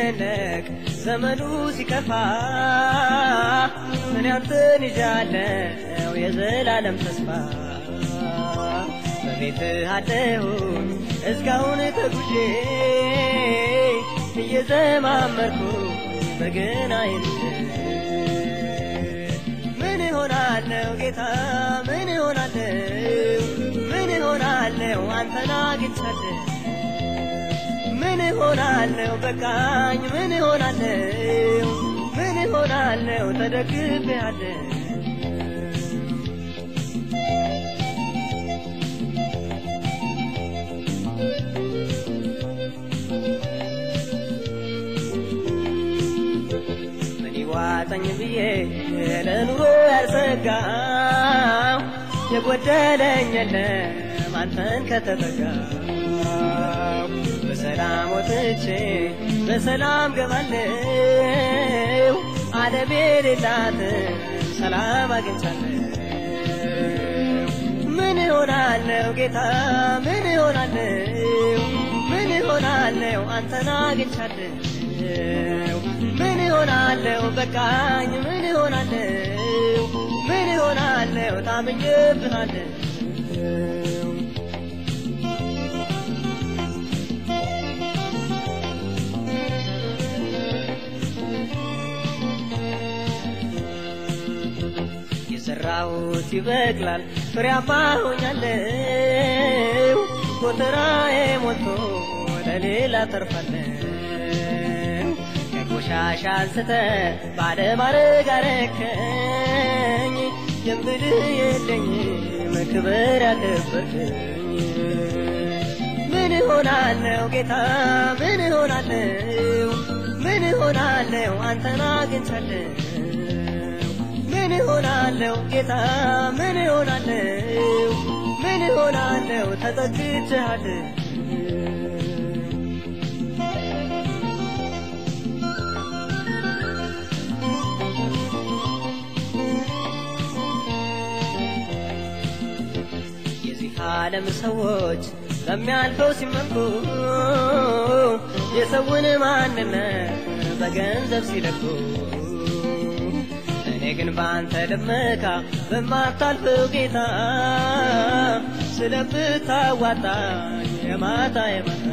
ሲጨነቅ ዘመኑ ሲከፋ እኔ አንተን ይዣለው የዘላለም ተስፋ በቤትህ አለሁኝ እስካሁን ተጉዤ እየዘማመርኩ በገናዬን ምን እሆናለሁ ጌታ ምን እሆናለሁ ምን እሆናለሁ አንተን አግኝቻለሁ ምን እሆናለሁ በቃኝ ምን እሆናለሁ ምን እሆናለሁ ተደግፌአለሁ ምን ይዋጠኝ ብዬ ለኑሮ ያልሰጋው የጎደለኝ የለም አንተን ከተጠጋው በሰላም ወጥቼ በሰላም ገባለው ዓለም የሌላትን ሰላም አግኝቻለሁ ምን እሆናለሁ ጌታ ምን እሆናለሁ ምን እሆናለሁ አንተን አግኝቻለሁ ምን እሆናለሁ በቃኝ ምን እሆናለሁ ምን እሆናለሁ ታምኜብሃለሁ የዘራሁት ይበቅላል ፍሬያማ ሆኛለሁ ጎተራዬ ሞልቶ ለሌላ ተርፋለሁ ከቆሻሻ አንስተ ባለማረግ አረከኝ የምልህ የለኝም ክብር ያከበርከኝ ምን እሆናለሁ ጌታ ምን እሆናለሁ ምን እሆናለሁ አንተን አግኝቻለሁ ምን እሆናለሁ ጌታ ምን እሆናለሁ ምን እሆናለሁ ተጠግቼሃለሁ የዚህ ዓለም ሰዎች በሚያልፈው ሲመኩ የሰውን ማንነት በገንዘብ ሲለኩ እኔ ግን በአንተ ልመካ በማታልፈው ጌታ ስለምታዋጣኝ የማታ የማታ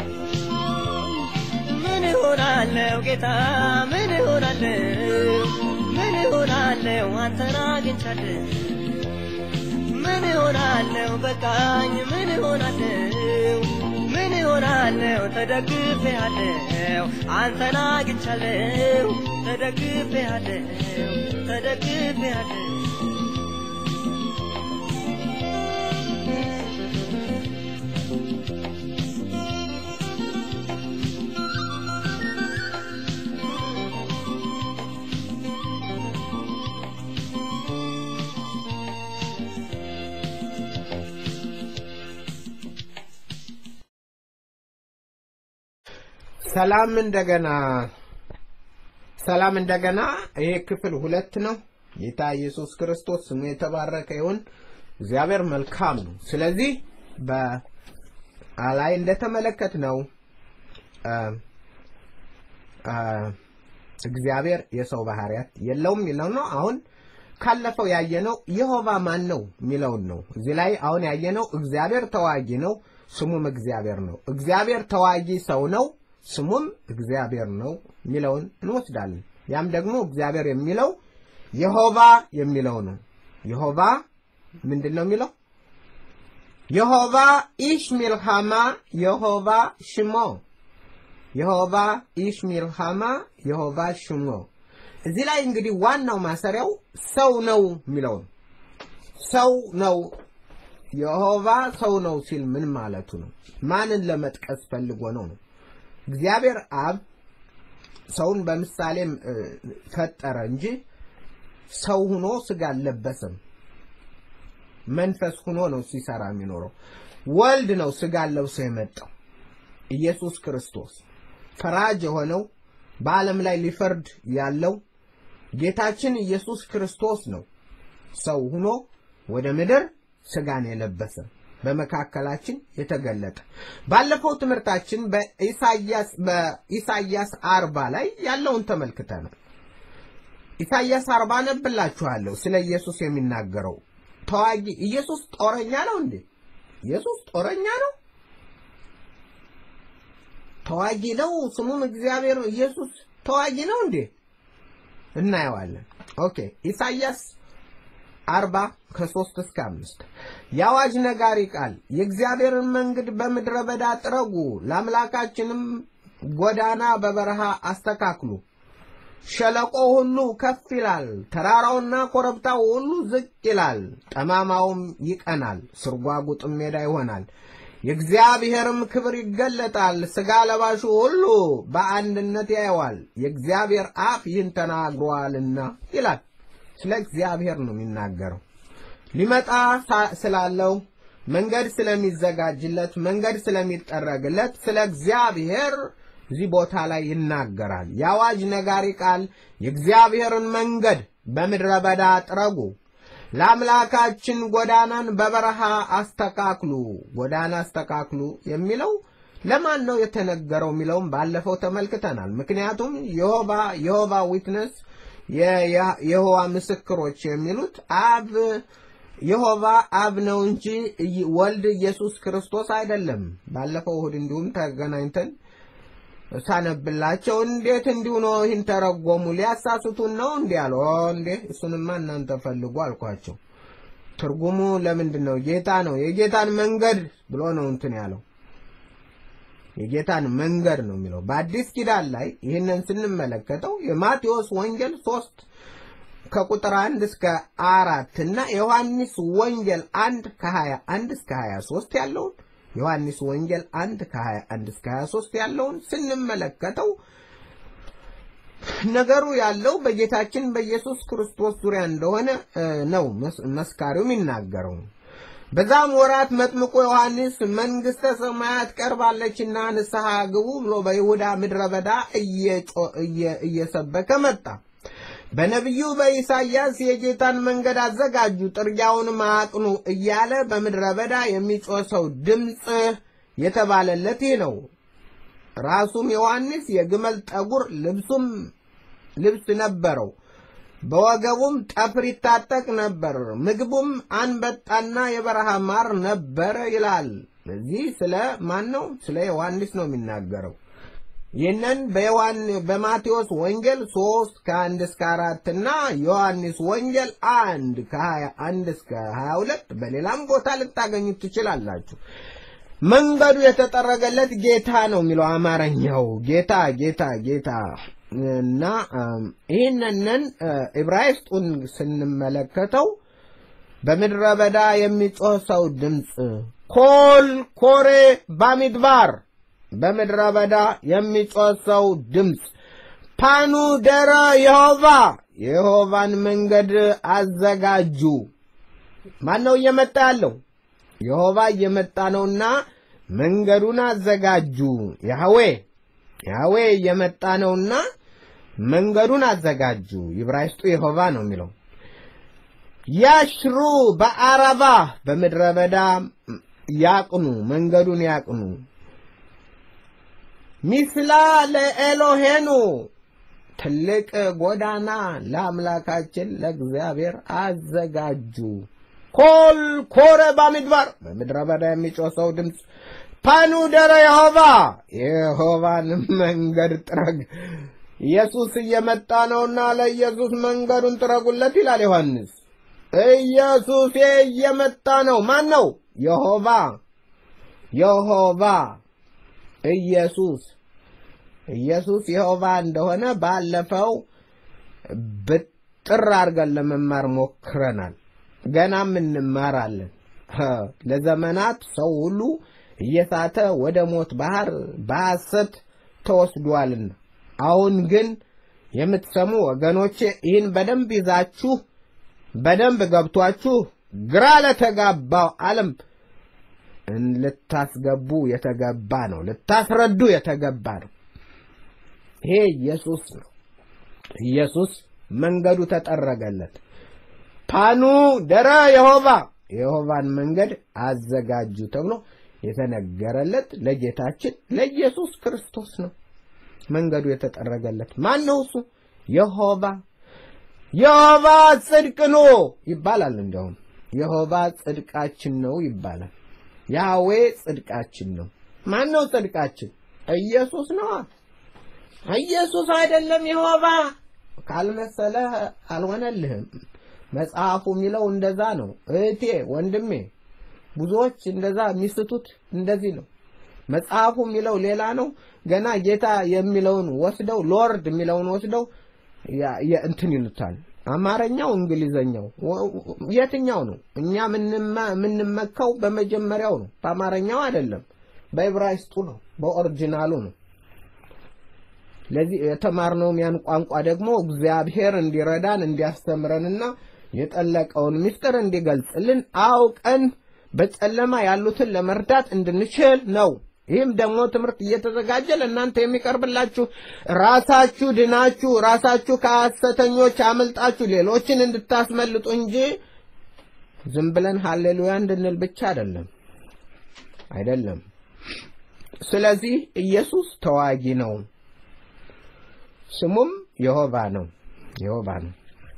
ምን እሆናለሁ ጌታ ምን እሆናለሁ ምን እሆናለሁ አንተን አግኝቻለሁ ምን እሆናለሁ በቃኝ ምን እሆናለሁ ምን እሆናለሁ ተደግፌአለሁ አንተን አግኝቻለሁ ተደግፌአለሁ ተደግፌአለሁ ሰላም እንደገና ሰላም እንደገና ይሄ ክፍል ሁለት ነው። ጌታ ኢየሱስ ክርስቶስ ስሙ የተባረከ ይሁን። እግዚአብሔር መልካም ነው። ስለዚህ በላይ እንደተመለከት ነው እግዚአብሔር የሰው ባህሪያት የለውም የሚለው ነው። አሁን ካለፈው ያየነው የሆባ ማን ነው የሚለውን ነው። እዚህ ላይ አሁን ያየነው እግዚአብሔር ተዋጊ ነው፣ ስሙም እግዚአብሔር ነው። እግዚአብሔር ተዋጊ ሰው ነው ስሙም እግዚአብሔር ነው የሚለውን እንወስዳለን። ያም ደግሞ እግዚአብሔር የሚለው የሆባ የሚለው ነው። የሆባ ምንድን ነው የሚለው? የሆባ ኢሽ ሚልሃማ የሆባ ሽሞ የሆባ ኢሽ ሚልሃማ የሆባ ሽሞ። እዚህ ላይ እንግዲህ ዋናው ማሰሪያው ሰው ነው የሚለው ነው። ሰው ነው የሆባ ሰው ነው ሲል ምን ማለቱ ነው? ማንን ለመጥቀስ ፈልጎ ነው ነው እግዚአብሔር አብ ሰውን በምሳሌም ፈጠረ እንጂ ሰው ሁኖ ስጋ አልለበሰም። መንፈስ ሁኖ ነው ሲሰራ የሚኖረው። ወልድ ነው ስጋ ለብሶ የመጣው ኢየሱስ ክርስቶስ ፈራጅ የሆነው በዓለም ላይ ሊፈርድ ያለው ጌታችን ኢየሱስ ክርስቶስ ነው ሰው ሁኖ ወደ ምድር ስጋን የለበሰ በመካከላችን የተገለጠ ባለፈው ትምህርታችን በኢሳያስ በኢሳያስ አርባ ላይ ያለውን ተመልክተናል። ኢሳያስ አርባ ነብላችኋለሁ ስለ ኢየሱስ የሚናገረው ተዋጊ ኢየሱስ ጦረኛ ነው እንዴ? ኢየሱስ ጦረኛ ነው? ተዋጊ ነው? ስሙም እግዚአብሔር ኢየሱስ ተዋጊ ነው እንዴ? እናየዋለን። ኦኬ ኢሳያስ አርባ ከሶስት እስከ አምስት የአዋጅ ነጋሪ ቃል የእግዚአብሔርን መንገድ በምድረ በዳ ጥረጉ፣ ለአምላካችንም ጎዳና በበረሃ አስተካክሉ። ሸለቆ ሁሉ ከፍ ይላል፣ ተራራውና ኮረብታው ሁሉ ዝቅ ይላል፣ ጠማማውም ይቀናል፣ ስርጓጉጥም ሜዳ ይሆናል። የእግዚአብሔርም ክብር ይገለጣል፣ ሥጋ ለባሹ ሁሉ በአንድነት ያየዋል። የእግዚአብሔር አፍ ይህን ተናግሯልና ይላል። ስለ እግዚአብሔር ነው የሚናገረው። ሊመጣ ስላለው መንገድ ስለሚዘጋጅለት መንገድ ስለሚጠረግለት ስለ እግዚአብሔር እዚህ ቦታ ላይ ይናገራል። የአዋጅ ነጋሪ ቃል የእግዚአብሔርን መንገድ በምድረ በዳ ጥረጉ፣ ለአምላካችን ጎዳናን በበረሃ አስተካክሉ። ጎዳና አስተካክሉ የሚለው ለማን ነው የተነገረው የሚለውም ባለፈው ተመልክተናል። ምክንያቱም የሆባ የሆባ ዊትነስ የየሆዋ ምስክሮች የሚሉት አብ የሆባ አብ ነው እንጂ ወልድ ኢየሱስ ክርስቶስ አይደለም። ባለፈው እሁድ እንዲሁም ተገናኝተን ሳነብላቸው እንዴት እንዲሁ ነው ይህን ተረጎሙ ሊያሳስቱን ነው እንዲህ አለ። እንዴ እሱንማ እናንተ ፈልጉ አልኳቸው። ትርጉሙ ለምንድን ነው? ጌታ ነው የጌታን መንገድ ብሎ ነው እንትን ያለው የጌታን መንገድ ነው የሚለው። በአዲስ ኪዳን ላይ ይህንን ስንመለከተው የማቴዎስ ወንጌል ሶስት ከቁጥር አንድ እስከ አራት እና የዮሐንስ ወንጌል አንድ ከሀያ አንድ እስከ ሀያ ሶስት ያለውን ዮሐንስ ወንጌል አንድ ከሀያ አንድ እስከ ሀያ ሶስት ያለውን ስንመለከተው ነገሩ ያለው በጌታችን በኢየሱስ ክርስቶስ ዙሪያ እንደሆነ ነው መስካሪው የሚናገረው። በዛም ወራት መጥምቁ ዮሐንስ መንግሥተ ሰማያት ቀርባለችና ንስሐ ግቡ ብሎ በይሁዳ ምድረ በዳ እየሰበከ መጣ። በነቢዩ በኢሳይያስ የጌታን መንገድ አዘጋጁ፣ ጥርጊያውንም አቅኑ እያለ በምድረ በዳ የሚጮህ ሰው ድምፅ የተባለለት ይህ ነው። ራሱም ዮሐንስ የግመል ጠጉር ልብሱም ልብስ ነበረው። በወገቡም ጠፍር ይታጠቅ ነበር። ምግቡም አንበጣና የበረሃ ማር ነበረ ይላል። እዚህ ስለ ማን ነው? ስለ ዮሐንስ ነው የሚናገረው። ይህንን በማቴዎስ ወንጌል ሶስት ከአንድ እስከ አራት እና ዮሐንስ ወንጌል አንድ ከሀያ አንድ እስከ ሀያ ሁለት በሌላም ቦታ ልታገኙት ትችላላችሁ። መንገዱ የተጠረገለት ጌታ ነው የሚለው አማርኛው ጌታ ጌታ ጌታ እና ይህንን ዕብራይስጡን ስንመለከተው በምድረ በዳ የሚጮህ ሰው ድምፅ ኮል ኮሬ ባሚድባር በምድረ በዳ የሚጮህ ሰው ድምፅ ፓኑ ደረ የሆቫ የሆቫን መንገድ አዘጋጁ። ማን ነው እየመጣ ያለው? የሆቫ እየመጣ ነውና መንገዱን አዘጋጁ። ያህዌ ያህዌ እየመጣ ነውና መንገዱን አዘጋጁ። ይብራይስጡ የሆቫ ነው የሚለው። ያሽሩ በአረባ በምድረ በዳ ያቅኑ፣ መንገዱን ያቅኑ። ሚስላ ለኤሎሄኑ ትልቅ ጎዳና ለአምላካችን ለእግዚአብሔር አዘጋጁ። ኮል ኮረ ባሚድባር በምድረ በዳ የሚጮህ ሰው ድምፅ ፓኑ ደረ የሆቫ የሆቫን መንገድ ጥረግ። ኢየሱስ እየመጣ ነውና ለኢየሱስ መንገዱን ጥረጉለት ይላል ዮሐንስ። ኢየሱስ እየመጣ ነው። ማን ነው? የሆቫ የሆቫ ኢየሱስ ኢየሱስ የሆቫ እንደሆነ ባለፈው ብጥር አድርገን ለመማር ሞክረናል። ገናም እንማራለን። ለዘመናት ሰው ሁሉ እየሳተ ወደ ሞት ባህር በሐሰት ተወስዷልና፣ አሁን ግን የምትሰሙ ወገኖቼ ይህን በደንብ ይዛችሁ በደንብ ገብቷችሁ ግራ ለተጋባው ዓለም ልታስገቡ የተገባ ነው። ልታስረዱ የተገባ ነው። ይሄ ኢየሱስ ነው። ኢየሱስ መንገዱ ተጠረገለት። ፓኑ ደረ የሆቫ የይሖቫን መንገድ አዘጋጁ ተብሎ የተነገረለት ለጌታችን ለኢየሱስ ክርስቶስ ነው። መንገዱ የተጠረገለት ማን ነው? እሱ የይሖቫ የይሖቫ ጽድቅ ነው ይባላል። እንዲያውም የይሖቫ ጽድቃችን ነው ይባላል። ያህዌ ጽድቃችን ነው። ማን ነው ጽድቃችን? ኢየሱስ ነዋ። ኢየሱስ አይደለም የይሖቫ ካልመሰለህ አልሆነልህም። መጽሐፉ የሚለው እንደዛ ነው። እህቴ ወንድሜ፣ ብዙዎች እንደዛ የሚስቱት እንደዚህ ነው። መጽሐፉ የሚለው ሌላ ነው። ገና ጌታ የሚለውን ወስደው ሎርድ የሚለውን ወስደው እንትን ይሉታል። አማርኛው፣ እንግሊዘኛው የትኛው ነው? እኛ የምንመካው በመጀመሪያው ነው፣ በአማርኛው አይደለም። በዕብራይስጡ ነው፣ በኦሪጂናሉ ነው። ለዚህ የተማርነውም ያን ቋንቋ ደግሞ እግዚአብሔር እንዲረዳን እንዲያስተምረንና የጠለቀውን ምስጢር እንዲገልጽልን አውቀን በጨለማ ያሉትን ለመርዳት እንድንችል ነው። ይህም ደግሞ ትምህርት እየተዘጋጀ ለእናንተ የሚቀርብላችሁ ራሳችሁ ድናችሁ ራሳችሁ ከሐሰተኞች አመልጣችሁ ሌሎችን እንድታስመልጡ እንጂ ዝም ብለን ሀሌሉያ እንድንል ብቻ አይደለም አይደለም። ስለዚህ ኢየሱስ ተዋጊ ነው። ስሙም የይሖቫ ነው። የይሖቫ ነው።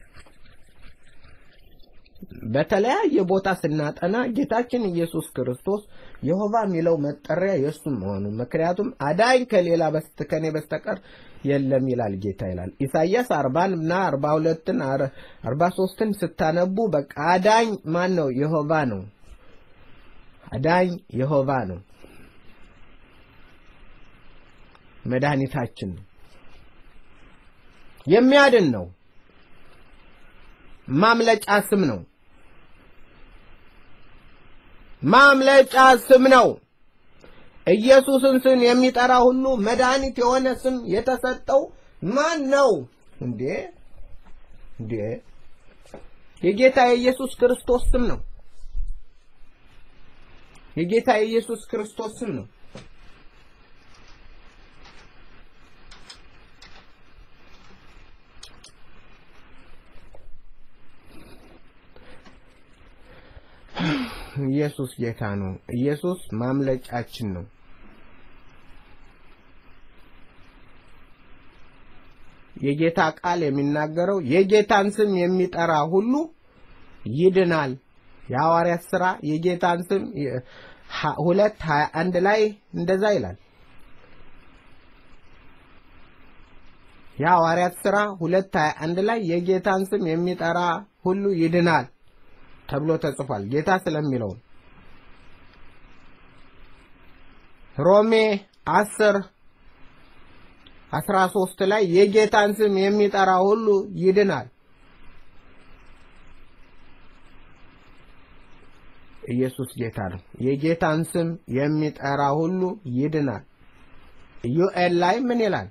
በተለያየ ቦታ ስናጠና ጌታችን ኢየሱስ ክርስቶስ የይሖቫ የሚለው መጠሪያ የእሱ መሆኑ ምክንያቱም አዳኝ ከሌላ በስት ከኔ በስተቀር የለም ይላል ጌታ ይላል። ኢሳይያስ አርባን እና አርባ ሁለትን አርባ ሶስትን ስታነቡ በቃ አዳኝ ማን ነው? የይሖቫ ነው። አዳኝ የይሖቫ ነው። መድኃኒታችን ነው። የሚያድን ነው። ማምለጫ ስም ነው። ማምለጫ ስም ነው። ኢየሱስን ስም የሚጠራ ሁሉ መድኃኒት የሆነ ስም የተሰጠው ማን ነው እንዴ? እንዴ የጌታ የኢየሱስ ክርስቶስ ስም ነው። የጌታ የኢየሱስ ክርስቶስ ስም ነው። ኢየሱስ ጌታ ነው። ኢየሱስ ማምለጫችን ነው። የጌታ ቃል የሚናገረው የጌታን ስም የሚጠራ ሁሉ ይድናል። የሐዋርያት ሥራ የጌታን ስም ሁለት ሀያ አንድ ላይ እንደዛ ይላል። የሐዋርያት ሥራ ሁለት ሀያ አንድ ላይ የጌታን ስም የሚጠራ ሁሉ ይድናል ተብሎ ተጽፏል። ጌታ ስለሚለው ሮሜ አስር አስራ ሶስት ላይ የጌታን ስም የሚጠራ ሁሉ ይድናል። ኢየሱስ ጌታ ነው። የጌታን ስም የሚጠራ ሁሉ ይድናል። ዩኤል ላይ ምን ይላል?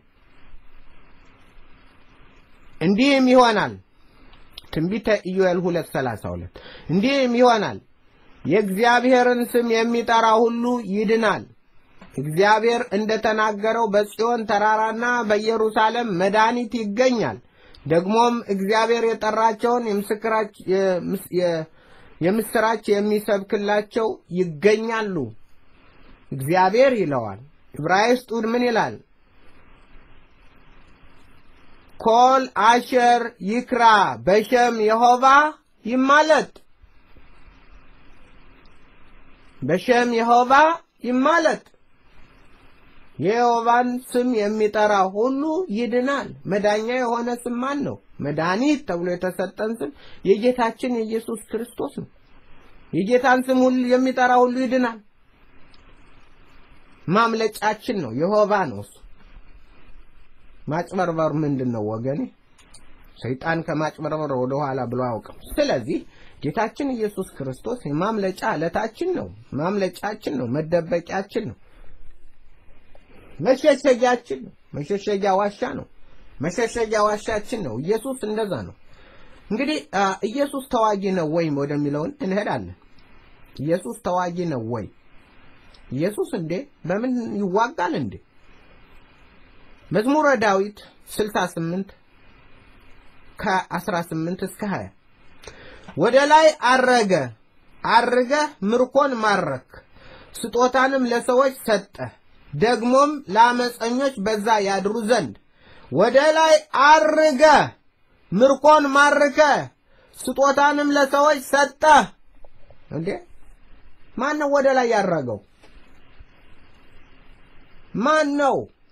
እንዲህም ይሆናል ትንቢተ ኢዮኤል 2:32 እንዲህም ይሆናል የእግዚአብሔርን ስም የሚጠራ ሁሉ ይድናል። እግዚአብሔር እንደተናገረው በጽዮን ተራራና በኢየሩሳሌም መድኃኒት ይገኛል። ደግሞም እግዚአብሔር የጠራቸውን የምስራች የሚሰብክላቸው ይገኛሉ። እግዚአብሔር ይለዋል። ዕብራይስጡን ምን ይላል? ኮል አሸር ይክራ በሸም የሆቫ ይማለት በሸም የሆቫ ይማለት። የየሆቫን ስም የሚጠራ ሁሉ ይድናል። መዳኛ የሆነ ስም ማን ነው? መድኃኒት ተብሎ የተሰጠን ስም የጌታችን የኢየሱስ ክርስቶስ ነው። የጌታን ስም ሁሉ የሚጠራ ሁሉ ይድናል። ማምለጫችን ነው። የሆቫ ነው እሱ። ማጭበርበር ምንድን ነው ወገኔ? ሰይጣን ከማጭበርበር ወደ ኋላ ብሎ አያውቅም። ስለዚህ ጌታችን ኢየሱስ ክርስቶስ የማምለጫ ዕለታችን ነው። ማምለጫችን ነው። መደበቂያችን ነው። መሸሸጊያችን ነው። መሸሸጊያ ዋሻ ነው። መሸሸጊያ ዋሻችን ነው። ኢየሱስ እንደዛ ነው። እንግዲህ ኢየሱስ ተዋጊ ነው ወይ ወደሚለውን እንሄዳለን። ኢየሱስ ተዋጊ ነው ወይ? ኢየሱስ እንዴ በምን ይዋጋል እንዴ? መዝሙረ ዳዊት 68 ከ18 እስከ 20 ወደ ላይ አረገ አርገህ ምርኮን ማረክ፣ ስጦታንም ለሰዎች ሰጠህ፣ ደግሞም ለአመፀኞች በዛ ያድሩ ዘንድ ወደ ላይ አርገህ ምርኮን ማርከ ስጦታንም ለሰዎች ሰጠህ። እንዴ ማን ነው ወደ ላይ ያረገው? ማን ነው?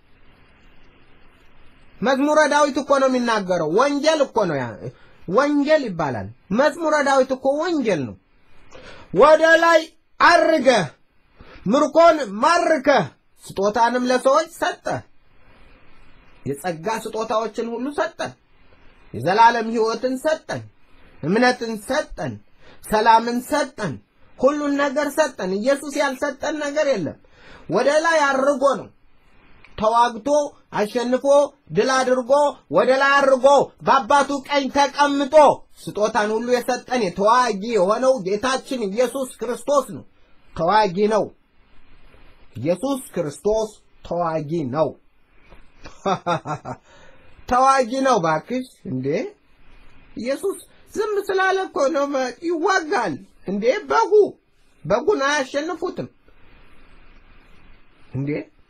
መዝሙረ ዳዊት እኮ ነው የሚናገረው። ወንጌል እኮ ነው ያ ወንጌል ይባላል። መዝሙረ ዳዊት እኮ ወንጌል ነው። ወደ ላይ አርገህ ምርኮን ማርከህ ስጦታንም ለሰዎች ሰጠህ። የጸጋ ስጦታዎችን ሁሉ ሰጠን። የዘላለም ሕይወትን ሰጠን። እምነትን ሰጠን። ሰላምን ሰጠን። ሁሉን ነገር ሰጠን። ኢየሱስ ያልሰጠን ነገር የለም። ወደ ላይ አድርጎ ነው ተዋግቶ አሸንፎ ድል አድርጎ ወደ ላይ አድርጎ በአባቱ ቀኝ ተቀምጦ ስጦታን ሁሉ የሰጠን የተዋጊ የሆነው ጌታችን ኢየሱስ ክርስቶስ ነው። ተዋጊ ነው። ኢየሱስ ክርስቶስ ተዋጊ ነው። ተዋጊ ነው። ባክሽ እንዴ ኢየሱስ ዝም ስላለ እኮ ነው ይዋጋል። እንዴ በጉ በጉን አያሸንፉትም እንዴ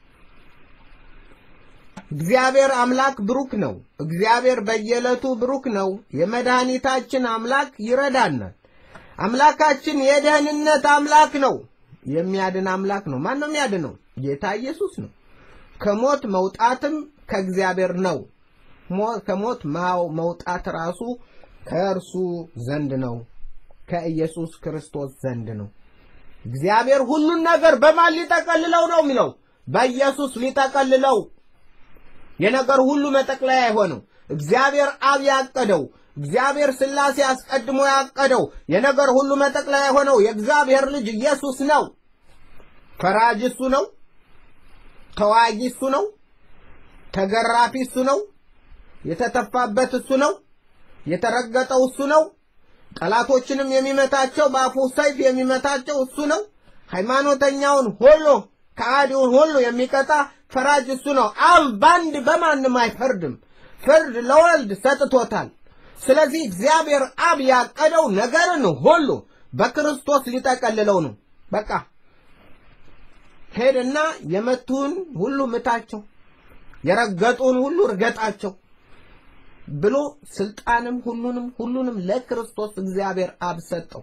እግዚአብሔር አምላክ ብሩክ ነው። እግዚአብሔር በየዕለቱ ብሩክ ነው። የመድኃኒታችን አምላክ ይረዳናል። አምላካችን የደህንነት አምላክ ነው። የሚያድን አምላክ ነው። ማን ነው የሚያድነው? ጌታ ኢየሱስ ነው። ከሞት መውጣትም ከእግዚአብሔር ነው። ከሞት መውጣት ራሱ ከእርሱ ዘንድ ነው፣ ከኢየሱስ ክርስቶስ ዘንድ ነው። እግዚአብሔር ሁሉን ነገር በማን ሊጠቀልለው ነው የሚለው? በኢየሱስ ሊጠቀልለው የነገር ሁሉ መጠቅለያ የሆነው እግዚአብሔር አብ ያቀደው እግዚአብሔር ሥላሴ አስቀድሞ ያቀደው የነገር ሁሉ መጠቅለያ የሆነው የእግዚአብሔር ልጅ ኢየሱስ ነው። ፈራጅ እሱ ነው። ተዋጊ እሱ ነው። ተገራፊ እሱ ነው። የተተፋበት እሱ ነው። የተረገጠው እሱ ነው። ጠላቶችንም የሚመታቸው በአፉ ሰይፍ የሚመታቸው እሱ ነው። ሃይማኖተኛውን ሁሉ ከሃዲውን ሁሉ የሚቀጣ ፈራጅ እሱ ነው። አብ በአንድ በማንም አይፈርድም። ፍርድ ለወልድ ሰጥቶታል። ስለዚህ እግዚአብሔር አብ ያቀደው ነገርን ሁሉ በክርስቶስ ሊጠቀልለው ነው። በቃ ሄድና የመቱን ሁሉ ምታቸው፣ የረገጡን ሁሉ እርገጣቸው ብሎ ስልጣንም ሁሉንም ሁሉንም ለክርስቶስ እግዚአብሔር አብ ሰጠው።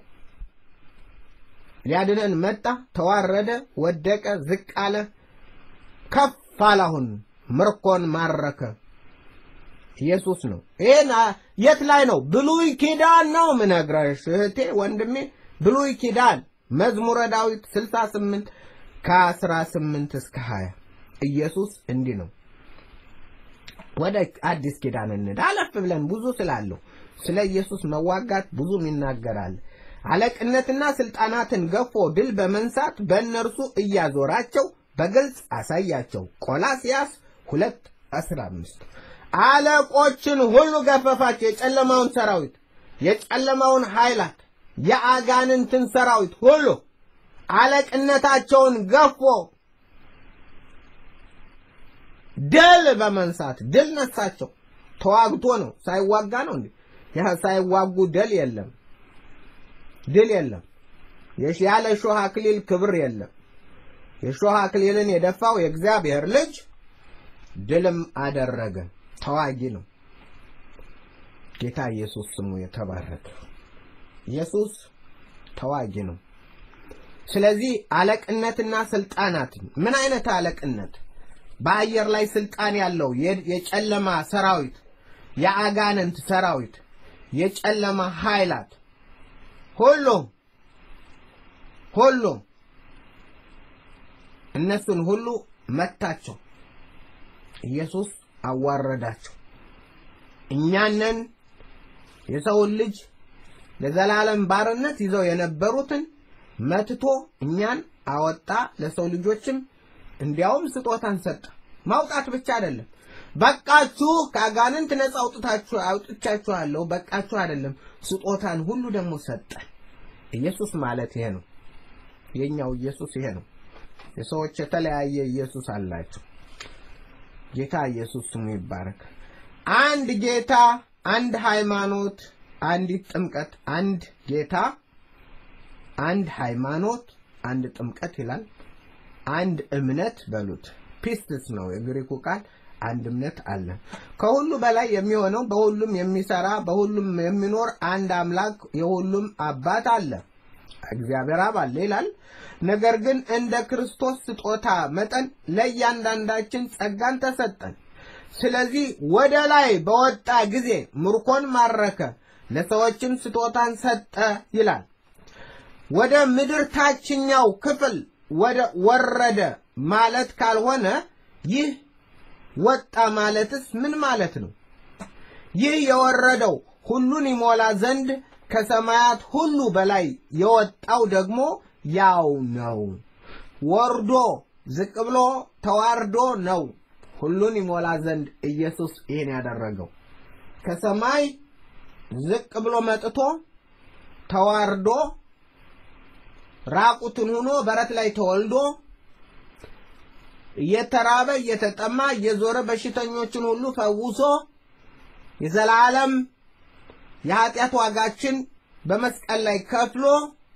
ሊያድነን መጣ፣ ተዋረደ፣ ወደቀ፣ ዝቅ አለ፣ ከፍ አለ። አሁን ምርኮን ማረከ። ኢየሱስ ነው። ይሄን የት ላይ ነው? ብሉይ ኪዳን ነው ምነግረሽ እህቴ ወንድሜ፣ ብሉይ ኪዳን መዝሙረ ዳዊት 68 ከ18 እስከ 20 ኢየሱስ እንዲህ ነው። ወደ አዲስ ኪዳን እንሂድ። አለፍ ብለን ብዙ ስላለው ስለ ኢየሱስ መዋጋት ብዙም ይናገራል። አለቅነትና ስልጣናትን ገፎ ድል በመንሳት በእነርሱ እያዞራቸው በግልጽ አሳያቸው። ቆላስያስ 2 15 አለቆችን ሁሉ ገፈፋቸው። የጨለማውን ሰራዊት፣ የጨለማውን ኃይላት፣ የአጋንንትን ሰራዊት ሁሉ አለቅነታቸውን ገፎ ድል በመንሳት ድል ነሳቸው። ተዋግቶ ነው፣ ሳይዋጋ ነው እንዴ? ያ ሳይዋጉ ድል የለም፣ ድል የለም። ያለ ሾህ አክሊል ክብር የለም። የሾህ አክሊልን የደፋው የእግዚአብሔር ልጅ ድልም አደረገ። ተዋጊ ነው። ጌታ ኢየሱስ ስሙ የተባረከ። ኢየሱስ ተዋጊ ነው። ስለዚህ አለቅነትና ስልጣናትን ምን አይነት አለቅነት? በአየር ላይ ስልጣን ያለው የጨለማ ሰራዊት፣ የአጋንንት ሰራዊት፣ የጨለማ ኃይላት ሁሉ ሁሉ እነሱን ሁሉ መታቸው። ኢየሱስ አዋረዳቸው። እኛንን የሰውን ልጅ ለዘላለም ባርነት ይዘው የነበሩትን መትቶ እኛን አወጣ። ለሰው ልጆችም እንዲያውም ስጦታን ሰጠ። ማውጣት ብቻ አይደለም፣ በቃችሁ፣ ከአጋንንት ነፃ አውጥታችሁ አውጥቻችኋለሁ፣ በቃችሁ አይደለም፣ ስጦታን ሁሉ ደግሞ ሰጠን። ኢየሱስ ማለት ይሄ ነው። የኛው ኢየሱስ ይሄ ነው። የሰዎች የተለያየ ኢየሱስ አላቸው። ጌታ ኢየሱስ ስሙ ይባረክ። አንድ ጌታ፣ አንድ ሃይማኖት፣ አንዲት ጥምቀት፣ አንድ ጌታ፣ አንድ ሃይማኖት፣ አንድ ጥምቀት ይላል። አንድ እምነት በሉት ፒስትስ ነው የግሪኩ ቃል። አንድ እምነት አለ። ከሁሉ በላይ የሚሆነው በሁሉም የሚሰራ በሁሉም የሚኖር አንድ አምላክ የሁሉም አባት አለ፣ እግዚአብሔር አብ አለ ይላል። ነገር ግን እንደ ክርስቶስ ስጦታ መጠን ለእያንዳንዳችን ጸጋን ተሰጠን። ስለዚህ ወደ ላይ በወጣ ጊዜ ምርኮን ማረከ፣ ለሰዎችም ስጦታን ሰጠ ይላል። ወደ ምድር ታችኛው ክፍል ወደ ወረደ ማለት ካልሆነ ይህ ወጣ ማለትስ ምን ማለት ነው? ይህ የወረደው ሁሉን ይሞላ ዘንድ ከሰማያት ሁሉ በላይ የወጣው ደግሞ ያው ነው። ወርዶ ዝቅ ብሎ ተዋርዶ ነው ሁሉን ይሞላ ዘንድ ኢየሱስ ይህን ያደረገው። ከሰማይ ዝቅ ብሎ መጥቶ ተዋርዶ ራቁትን ሆኖ በረት ላይ ተወልዶ እየተራበ እየተጠማ እየዞረ በሽተኞችን ሁሉ ፈውሶ የዘላለም የኃጢአት ዋጋችን በመስቀል ላይ ከፍሎ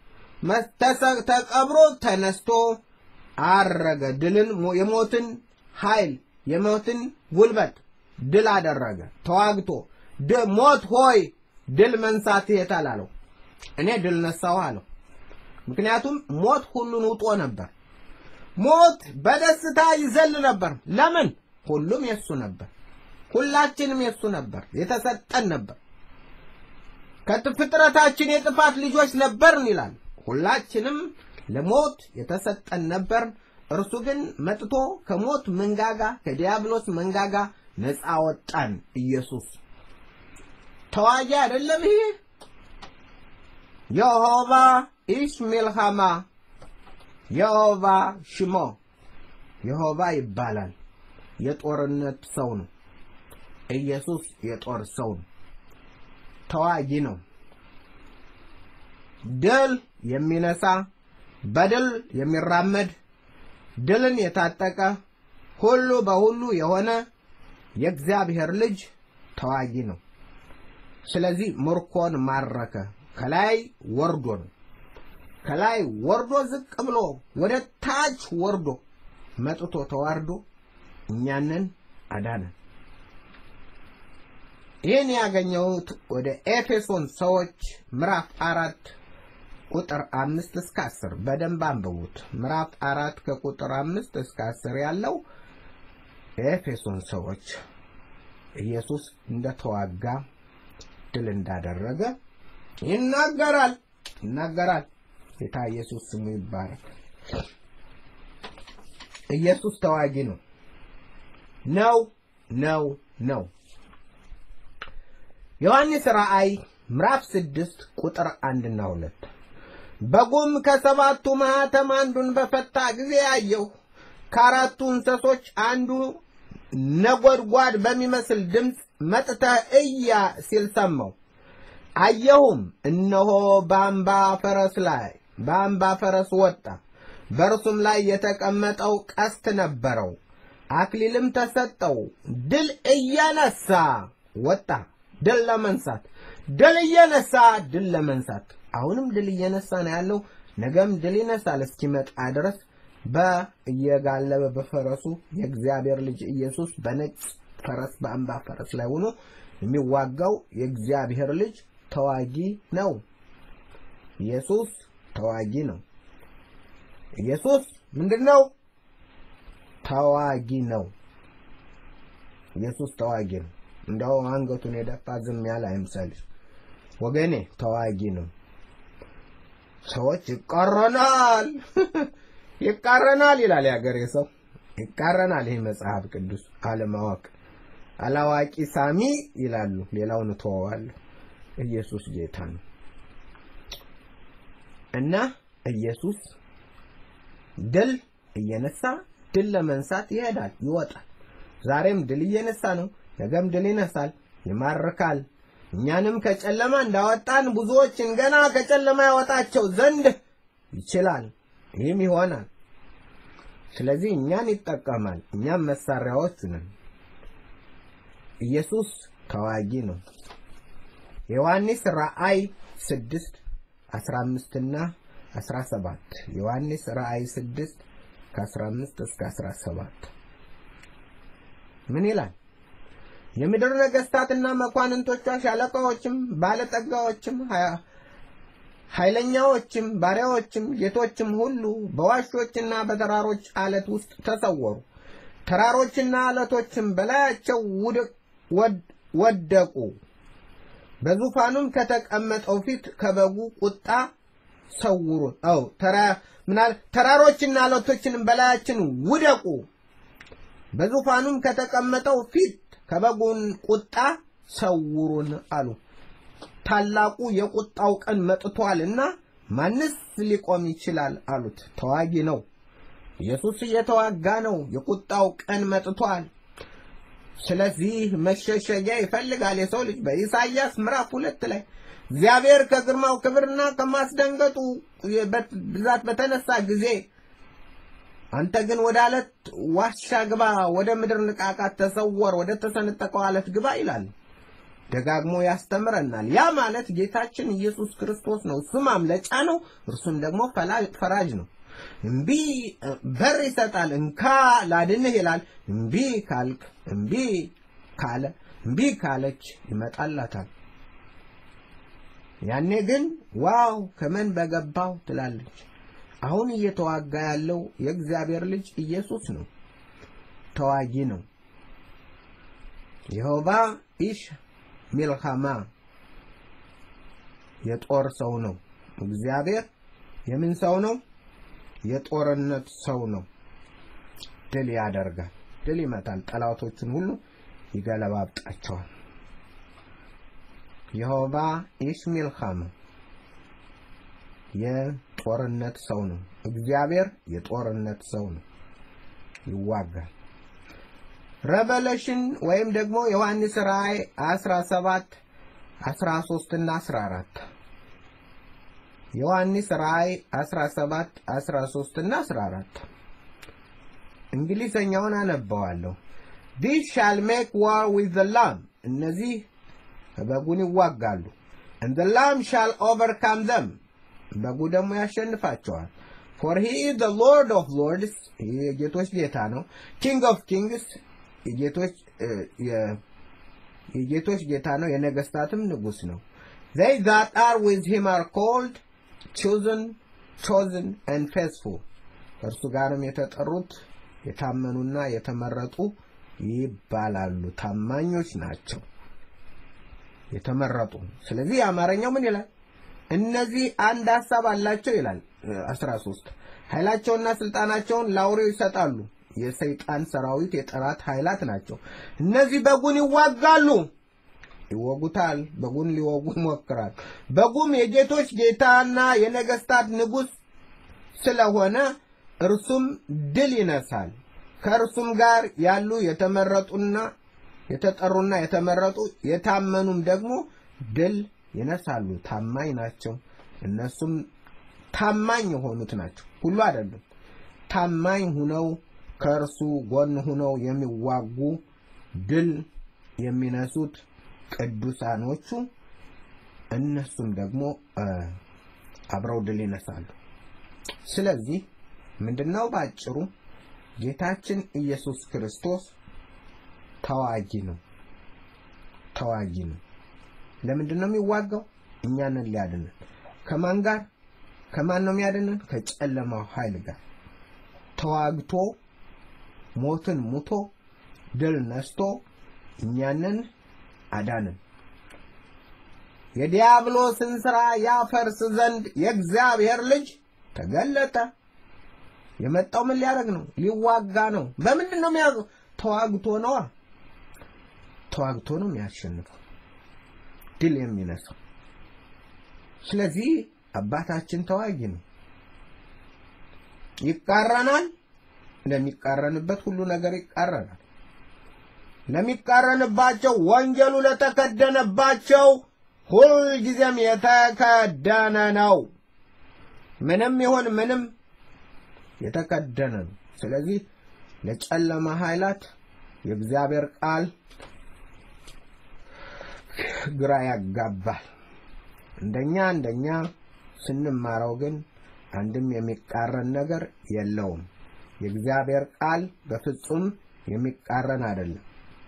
ተቀብሮ ተነስቶ አረገ። ድልን የሞትን ኃይል የሞትን ጉልበት ድል አደረገ። ተዋግቶ ሞት ሆይ ድል መንሳት የታል አለው። እኔ ድል ነሳው አለው። ምክንያቱም ሞት ሁሉን ውጦ ነበር። ሞት በደስታ ይዘል ነበር። ለምን? ሁሉም የሱ ነበር። ሁላችንም የሱ ነበር፣ የተሰጠን ነበር። ከፍጥረታችን የጥፋት ልጆች ነበርን ይላል። ሁላችንም ለሞት የተሰጠን ነበር። እርሱ ግን መጥቶ ከሞት መንጋጋ ከዲያብሎስ መንጋጋ ነፃ ወጣን። ኢየሱስ ተዋጊ አይደለም ይሄ የሆባ ኢሽ ሚልሃማ የሆባ ሽሞ የሆባ ይባላል። የጦርነት ሰው ነው። ኢየሱስ የጦር ሰው ነው። ተዋጊ ነው። ድል የሚነሳ በድል የሚራመድ ድልን የታጠቀ ሁሉ በሁሉ የሆነ የእግዚአብሔር ልጅ ተዋጊ ነው። ስለዚህ ምርኮን ማረከ። ከላይ ወርዶ ነው። ከላይ ወርዶ ዝቅ ብሎ ወደ ታች ወርዶ መጥቶ ተዋርዶ እኛንን አዳነን። ይህን ያገኘሁት ወደ ኤፌሶን ሰዎች ምዕራፍ አራት ቁጥር አምስት እስከ አስር በደንብ አንብቡት። ምዕራፍ አራት ከቁጥር አምስት እስከ አስር ያለው የኤፌሶን ሰዎች ኢየሱስ እንደተዋጋ ድል እንዳደረገ ይናገራል ይናገራል። ጌታ ኢየሱስ ስሙ ይባረክ። ኢየሱስ ተዋጊ ነው ነው ነው ነው። ዮሐንስ ራእይ ምዕራፍ ስድስት ቁጥር አንድና ሁለት በጉም ከሰባቱ ማኅተም አንዱን በፈታ ጊዜ አየሁ። ከአራቱ እንስሶች አንዱ ነጎድጓድ በሚመስል ድምፅ መጥተህ እያ ሲል ሰማሁ። አየሁም፣ እነሆ በአምባ ፈረስ ላይ በአምባ ፈረስ ወጣ። በእርሱም ላይ የተቀመጠው ቀስት ነበረው፣ አክሊልም ተሰጠው። ድል እየነሳ ወጣ። ድል ለመንሳት ድል እየነሳ ድል ለመንሳት አሁንም ድል እየነሳ ነው ያለው። ነገም ድል ይነሳል እስኪመጣ ድረስ በእየጋለበ በፈረሱ የእግዚአብሔር ልጅ ኢየሱስ በነጭ ፈረስ በአምባ ፈረስ ላይ ሆኖ የሚዋጋው የእግዚአብሔር ልጅ ተዋጊ ነው። ኢየሱስ ተዋጊ ነው። ኢየሱስ ምንድን ነው? ተዋጊ ነው። ኢየሱስ ተዋጊ ነው። እንደው አንገቱን የደፋ ዝም ያለ አይምሰልሽ ወገኔ፣ ተዋጊ ነው። ሰዎች ይቃረናል ይቃረናል ይላል የሀገሬ ሰው ይቃረናል። ይህ መጽሐፍ ቅዱስ አለማወቅ አላዋቂ ሳሚ ይላሉ። ሌላውን እተወዋለሁ። ኢየሱስ ጌታ ነው እና ኢየሱስ ድል እየነሳ ድል ለመንሳት ይሄዳል፣ ይወጣል። ዛሬም ድል እየነሳ ነው። ነገም ድል ይነሳል፣ ይማርካል። እኛንም ከጨለማ እንዳወጣን ብዙዎችን ገና ከጨለማ ያወጣቸው ዘንድ ይችላል። ይህም ይሆናል። ስለዚህ እኛን ይጠቀማል። እኛም መሳሪያዎች ነን። ኢየሱስ ተዋጊ ነው። የዮሐንስ ራእይ ስድስት አስራ አምስትና 17 ዮሐንስ ራእይ 6 ከ15 እስከ 17 ምን ይላል? የምድር ነገስታትና መኳንንቶቿ፣ ሻለቃዎችም፣ ባለጠጋዎችም፣ ኃይለኛዎችም፣ ባሪያዎችም፣ ጌቶችም ሁሉ በዋሾችና በተራሮች አለት ውስጥ ተሰወሩ። ተራሮችና አለቶችም በላያቸው ወደቁ። በዙፋኑም ከተቀመጠው ፊት ከበጉ ቁጣ ሰውሩን። አው ተራ ምናል ተራሮችና አለቶችንም በላያችን ውደቁ። በዙፋኑም ከተቀመጠው ፊት ከበጉን ቁጣ ሰውሩን አሉ። ታላቁ የቁጣው ቀን መጥቷልና ማንስ ሊቆም ይችላል አሉት። ተዋጊ ነው። ኢየሱስ እየተዋጋ ነው። የቁጣው ቀን መጥቷል። ስለዚህ መሸሸጊያ ይፈልጋል የሰው ልጅ በኢሳይያስ ምዕራፍ ሁለት ላይ እግዚአብሔር ከግርማው ክብርና ከማስደንገጡ ብዛት በተነሳ ጊዜ አንተ ግን ወደ አለት ዋሻ ግባ፣ ወደ ምድር ንቃቃት ተሰወር፣ ወደ ተሰነጠቀው አለት ግባ ይላል። ደጋግሞ ያስተምረናል። ያ ማለት ጌታችን ኢየሱስ ክርስቶስ ነው። እሱ ማምለጫ ነው፣ እርሱም ደግሞ ፈራጅ ነው። እምቢ በር ይሰጣል፣ እንካ ላድንህ ይላል። እምቢ ካልክ እምቢ ካለ እምቢ ካለች ይመጣላታል። ያኔ ግን ዋው ከመን በገባው ትላለች። አሁን እየተዋጋ ያለው የእግዚአብሔር ልጅ ኢየሱስ ነው። ተዋጊ ነው። የሆባ ኢሽ ሚልካማ የጦር ሰው ነው። እግዚአብሔር የምን ሰው ነው? የጦርነት ሰው ነው። ድል ያደርጋል፣ ድል ይመታል፣ ጠላቶችን ሁሉ ይገለባብጣቸዋል። የሆባ ኢሽ ሚልካማ የጦርነት ሰው ነው። እግዚአብሔር የጦርነት ሰው ነው፣ ይዋጋል። ረቨሌሽን ወይም ደግሞ ዮሐንስ ራእይ 17 13 እና 14 ዮሐንስ ራእይ 17 13 እና 14 እንግሊዘኛውን አነበዋለሁ። ዲስ ሻል ሜክ ዋር ዊዝ ዘ ላም እነዚህ በጉን ይዋጋሉ። and the lamb shall overcome them በጉ ደግሞ ያሸንፋቸዋል። for he is the lord of lords ይህ የጌቶች ጌታ ነው። king of kings የጌቶች የጌቶች ጌታ ነው። የነገስታትም ንጉስ ነው። they that are with him are called chosen chosen and faithful ከእርሱ ጋርም የተጠሩት የታመኑና የተመረጡ ይባላሉ። ታማኞች ናቸው የተመረጡ። ስለዚህ የአማርኛው ምን ይላል? እነዚህ አንድ ሀሳብ አላቸው ይላል 13 ኃይላቸውና ስልጣናቸውን ለአውሬው ይሰጣሉ። የሰይጣን ሰራዊት የጠላት ኃይላት ናቸው። እነዚህ በጉን ይዋጋሉ፣ ይወጉታል። በጉን ሊወጉ ይሞክራል። በጉም የጌቶች ጌታና የነገስታት ንጉስ ስለሆነ እርሱም ድል ይነሳል። ከእርሱም ጋር ያሉ የተመረጡና የተጠሩና የተመረጡ የታመኑም ደግሞ ድል ይነሳሉ። ታማኝ ናቸው። እነሱም ታማኝ የሆኑት ናቸው። ሁሉ አይደሉም። ታማኝ ሁነው ከእርሱ ጎን ሁነው የሚዋጉ ድል የሚነሱት ቅዱሳኖቹ እነሱም ደግሞ አብረው ድል ይነሳሉ። ስለዚህ ምንድነው ባጭሩ ጌታችን ኢየሱስ ክርስቶስ ተዋጊ ነው። ተዋጊ ነው። ለምንድን ነው የሚዋጋው? እኛንን ሊያድነን። ከማን ጋር? ከማን ነው የሚያድነን? ከጨለማው ኃይል ጋር ተዋግቶ ሞትን ሙቶ ድል ነስቶ እኛንን አዳንን። የዲያብሎስን ሥራ ያፈርስ ዘንድ የእግዚአብሔር ልጅ ተገለጠ። የመጣው ምን ሊያደርግ ነው? ሊዋጋ ነው። በምንድን ነው የሚያዘው? ተዋግቶ ነዋ። ተዋግቶ ነው የሚያሸንፈው፣ ድል የሚነሳው። ስለዚህ አባታችን ተዋጊ ነው። ይቃረናል። ለሚቃረንበት ሁሉ ነገር ይቃረናል። ለሚቃረንባቸው ወንጌሉ ለተከደነባቸው ሁልጊዜም የተከደነ ነው። ምንም ይሁን ምንም የተከደነ ነው። ስለዚህ ለጨለማ ኃይላት የእግዚአብሔር ቃል ግራ ያጋባል። እንደኛ እንደኛ ስንማረው ግን አንድም የሚቃረን ነገር የለውም። የእግዚአብሔር ቃል በፍጹም የሚቃረን አይደለም።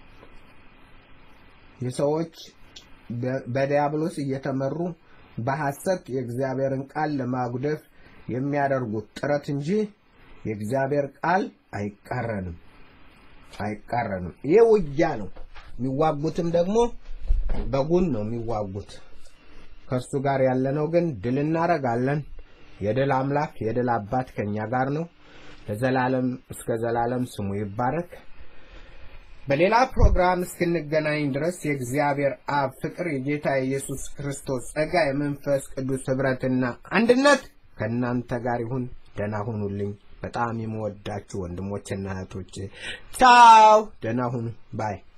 የሰዎች በዲያብሎስ እየተመሩ በሐሰት የእግዚአብሔርን ቃል ለማጉደፍ የሚያደርጉት ጥረት እንጂ የእግዚአብሔር ቃል አይቃረንም አይቃረንም። ይህ ውጊያ ነው። የሚዋጉትም ደግሞ በጉን ነው የሚዋጉት። ከእርሱ ጋር ያለነው ግን ድል እናደርጋለን። የድል አምላክ የድል አባት ከእኛ ጋር ነው። ለዘላለም እስከ ዘላለም ስሙ ይባረክ። በሌላ ፕሮግራም እስክንገናኝ ድረስ የእግዚአብሔር አብ ፍቅር፣ የጌታ የኢየሱስ ክርስቶስ ጸጋ፣ የመንፈስ ቅዱስ ኅብረትና አንድነት ከእናንተ ጋር ይሁን። ደህና ሁኑልኝ። በጣም የምወዳችሁ ወንድሞችና እህቶች ቻው፣ ደህና ሁኑ ባይ